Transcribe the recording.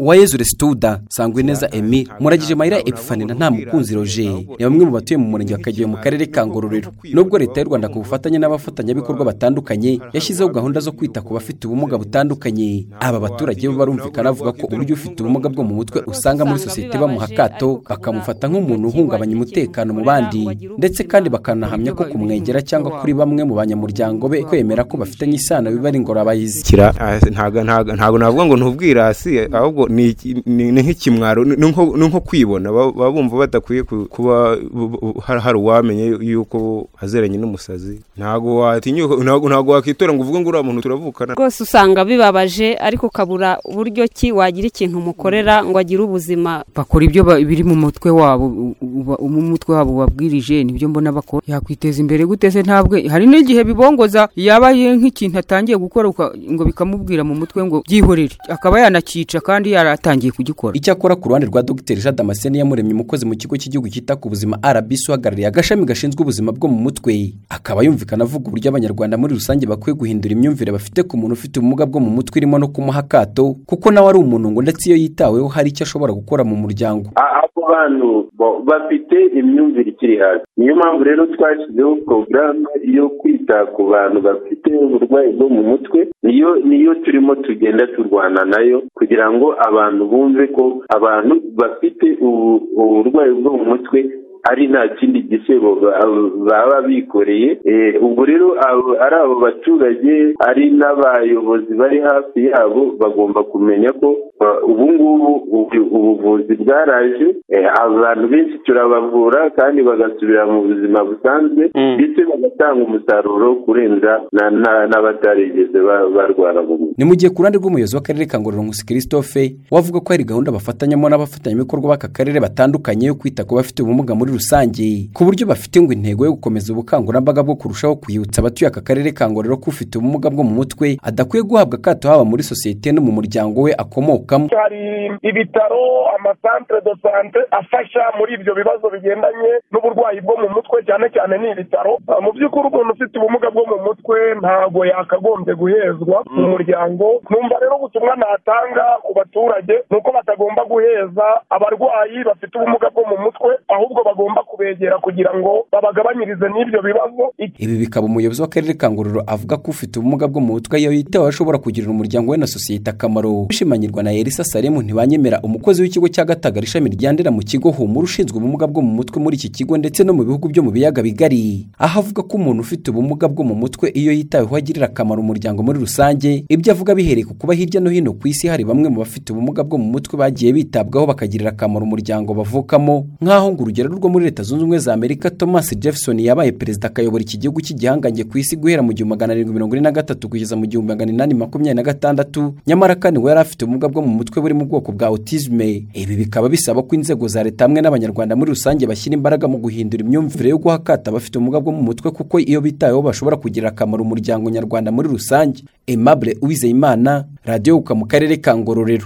uwayezure situda sangwa neza emi muragije mayira epifanina nta mukunzi roje ni bamwe mu batuye mu murenge wa kageyo mu karere ka ngororero nubwo leta y'u rwanda ku bufatanye n'abafatanyabikorwa batandukanye yashyizeho gahunda zo kwita ku bafite ubumuga butandukanye aba baturage bo barumvikana bavuga ko uburyo ufite ubumuga bwo mu mutwe usanga muri sosiyete bamuha akato bakamufata nk'umuntu uhungabanya umutekano mu bandi ndetse kandi bakanahamya ko kumwegera cyangwa kuri bamwe mu banyamuryango be kwemera ko bafitanye isano biba ari ingorabahizi kira ah, ntago ntago ntago navuga ngo ntubwirasi ahubwo ni iki- ni ni nk'ikimwaro ni ni nko ni nko kwibona Ba- baba bumva badakwiye ku- kuba bu- bu- hari hari uwamenye yuko azeranye n'umusazi ntago watinyuka ntago ntago wakitora ngo uvuge ngo uriya muntu turavukana rwose usanga bibabaje ariko ukabura uburyo ki wagira ikintu umukorera ngo agire ubuzima bakora ibyo ba- biri mu mutwe wabo u- u- u- mu mutwe wabo wabwirije nibyo mbona bakora yakwiteza imbere gute se ntabwe hari n'igihe bibongoza yaba ye nk'ikintu atangiye gukora uka- ngo bikamubwira mu mutwe ngo byihorere akaba yanakica kandi yaratangiye kugikora icyakora ku ruhande rwa dr jean damascene yamuremye umukozi mu kigo cy'igihugu cyita ku buzima rbc uhagarariye agashami gashinzwe ubuzima bwo mu mutwe akaba yumvikana avuga uburyo abanyarwanda muri rusange bakwiye guhindura imyumvire bafite ku muntu ufite ubumuga bwo mu mutwe irimo no kumuha akato kuko nawe ari umuntu ngo ndetse iyo yitaweho hari icyo ashobora gukora mu muryango A- abo bantu bo- bafite imyumvire ikiri hasi niyo mpamvu rero twashyizeho porogaramu yo kwita ku bantu bafite uburwayi bwo mu mutwe niyo niyo turimo tugenda turwana nayo kugira ngo abantu bumve ko abantu bafite ubu- uburwayi bwo mu mutwe ari nta kindi gisebo ba- baba bikoreye Eh, ubwo rero abo- ari abo baturage ari n'abayobozi bari hafi yabo bagomba kumenya ko eh, ubu ngubu ubu- ubuvuzi bwaraje Eh, abantu benshi turabavura kandi bagasubira mu buzima busanzwe ndetse bagatanga umusaruro kurenza na- na- n'abatarigeze ba- barwara mu mutwe ni mu gihe ku ruhande rw'umuyobozi w'akarere ka ngororero nkusi christophe wavuga ko hari gahunda bafatanyamo n'abafatanyabikorwa b'aka karere batandukanye yo kwita ku bafite ubumuga muri rusange ku buryo bafite ngo intego yo gukomeza ubukangurambaga bwo kurushaho kwibutsa abatuye aka karere ka ngororero ko ufite ubumuga bwo mu mutwe adakwiye guhabwa akato haba muri sosiyete no mu muryango we akomokamo hari ibitaro amasantere de sante afasha muri ibyo bibazo bigendanye n'uburwayi bwo mu mutwe cyane cyane ni ibitaro Ah, mu by'ukuri umuntu ufite ubumuga bwo mu mutwe ntabwo yakagombye guhezwa mu muryango numva rero ubutumwa natanga ku baturage ni uko batagomba guheza abarwayi bafite ubumuga bwo mu mutwe ahubwo bagomba kubegera kugira ngo babagabanyirize n'ibyo bibazo ibi bikaba umuyobozi w'akarere ka ngororero avuga ko ufite ubumuga bwo mu mutwe iyo yitaweho ashobora kugirira umuryango we na sosiyete akamaro bishimanyirwa na elisa salemu ntibanyemera umukozi w'ikigo cya gatagara ishami rya ndera mu kigo humura ushinzwe ubumuga bwo mu mutwe muri iki kigo ndetse no mu bihugu byo mu biyaga bigari aho avuga ko umuntu ufite ubumuga bwo mu mutwe iyo yitaweho agirira akamaro umuryango muri rusange ibyo avuga bihereye ku kuba hirya no hino ku isi hari bamwe mu bafite ubumuga bwo mu mutwe bagiye bitabwaho bakagirira akamaro umuryango bavukamo nk'aho ngo urugero rwo muri leta zunze ubumwe za amerika thomas jefferson yabaye perezida akayobora iki gihugu cy'igihangange ku isi guhera mu gihumbi magana arindwi mirongo ine na gatatu kugeza mu gihumbi magana inani makumyabiri na gatandatu nyamara kandi ngo yari afite ubumuga bwo mu mutwe buri mu bwoko bwa autisme ibi bikaba bisaba ko inzego za leta hamwe n'abanyarwanda muri rusange bashyira imbaraga mu guhindura imyumvire yo guha akato abafite ubumuga bwo mu mutwe kuko iyo bitayeho bashobora kugira akamaro umuryango nyarwanda muri rusange aimable uwizeyimana radiyo uka mu karere ka ngororero